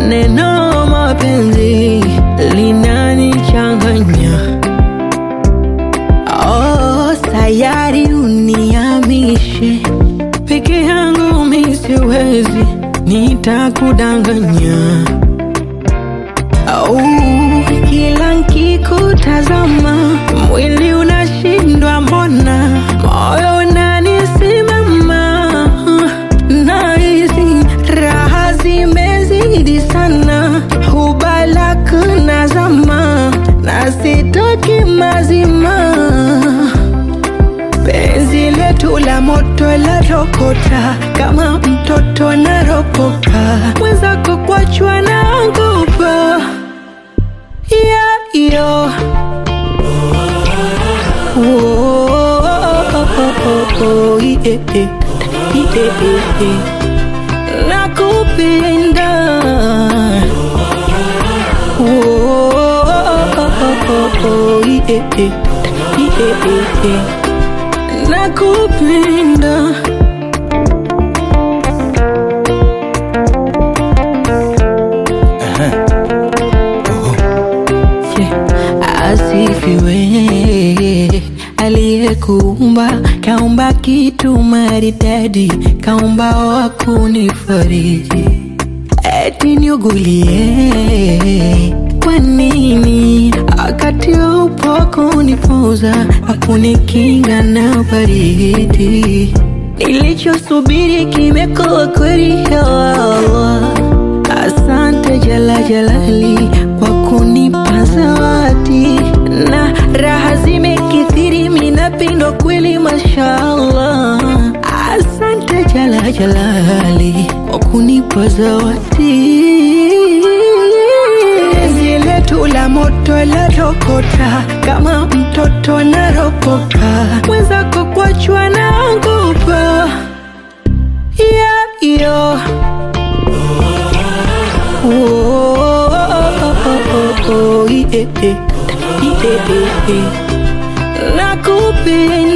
neno mapenzi linanichanganya. Oh, sayari uniamishe peke yangu mi siwezi, nitakudanganya. Oh, kila nkikutazama mwili unashindwa, mbona moyo unanisimama, nahisi raha zimezidi sana, hubalak nazama na sitoki mazima penzi letu la moto la rokota kama mtoto naropoka mwenzako kwachwa naogopa yeah, yo. Oh, oh, yeah, yeah. Yeah, yeah. nakupenda Oh, yeah, yeah. Yeah, yeah. nakupenda Yeah. asifiwe aliyekuumba kaumba kitu maridadi kaumba wa kunifariji eti niugulie kwa nini wakati upo kunipoza akunikinga na baridi nilichosubiri kimekuwa kweli ya Allah asante jala jalali kwa kunipa zawadi na raha zimekithiri minapindwa kweli mashallah asante jala jalali kwa kunipa zawadi penzi letu la moto la rokota kama mtoto naropoka mwenzako kwachwa naogopa yeah, yo. Oh, yeah, yeah. Yeah, yeah. nakupenda